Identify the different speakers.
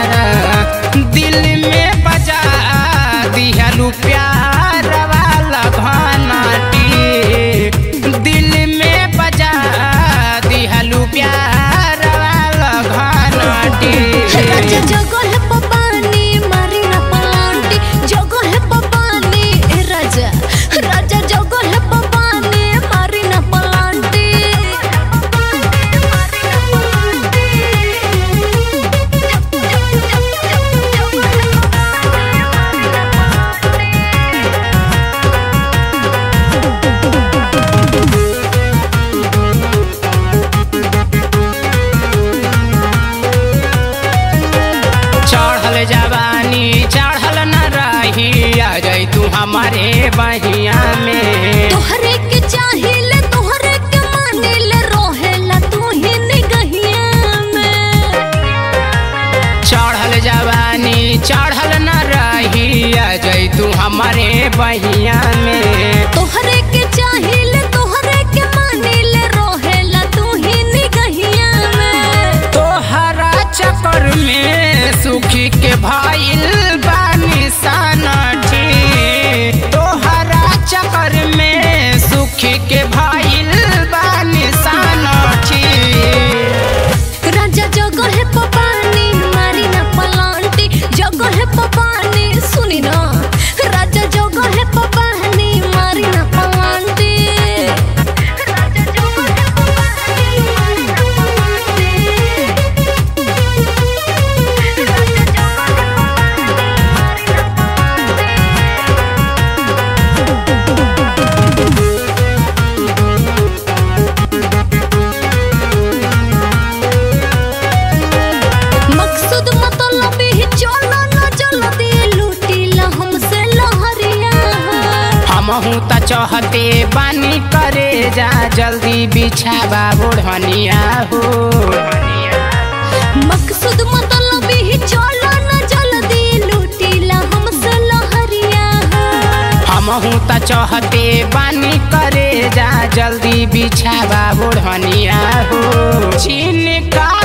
Speaker 1: दिल में बजा दिहलू प्यार वाला घनाटी दिल में बजा दिहलू प्यार वाला घनाटी
Speaker 2: राजा जगल पपानी मारी ना पलांटी जगल पपानी ए राजा राजा जगल पपानी मारी ना पलांटी
Speaker 1: चढ़ल जवानी चढ़ल न रही आ जाई तू हमारे बहिया में
Speaker 2: तोहरे के चाहिए तोहरे के मानिले रोहेला तू ही निगहिया में
Speaker 1: चढ़ल जवानी चढ़ल न रही आ जाई तू हमारे बहिया में
Speaker 2: तोहरे के चाहिए तोहरे के मानिले रोहेला तू ही निगहिया में
Speaker 1: तोहरा चक्कर में सुखी के भाईल बानी सनठी तोहरा चक्कर में सुखी के भाईल बानी सनठी
Speaker 2: राजा जगह है पपानी मारी ना पलांटी जगह है पपानी सुनी ना राजा जगह है पपानी मारी ना पलांटी राजा जगह है पपानी मारी ना पलांटी राजा जगह है पपानी मारी ना मकसद मतलब ही चलो न जल्दी लूटीला हमसे लहरिया
Speaker 1: हमहू त चाहते बानी करे जा जल्दी बिछावा बुढ़निया हो
Speaker 2: मकसद मतलब ही चलो न जल्दी लूटीला हमसे लहरिया
Speaker 1: हमहू त चाहते बानी करे जा जल्दी बिछावा बुढ़निया हो चीन का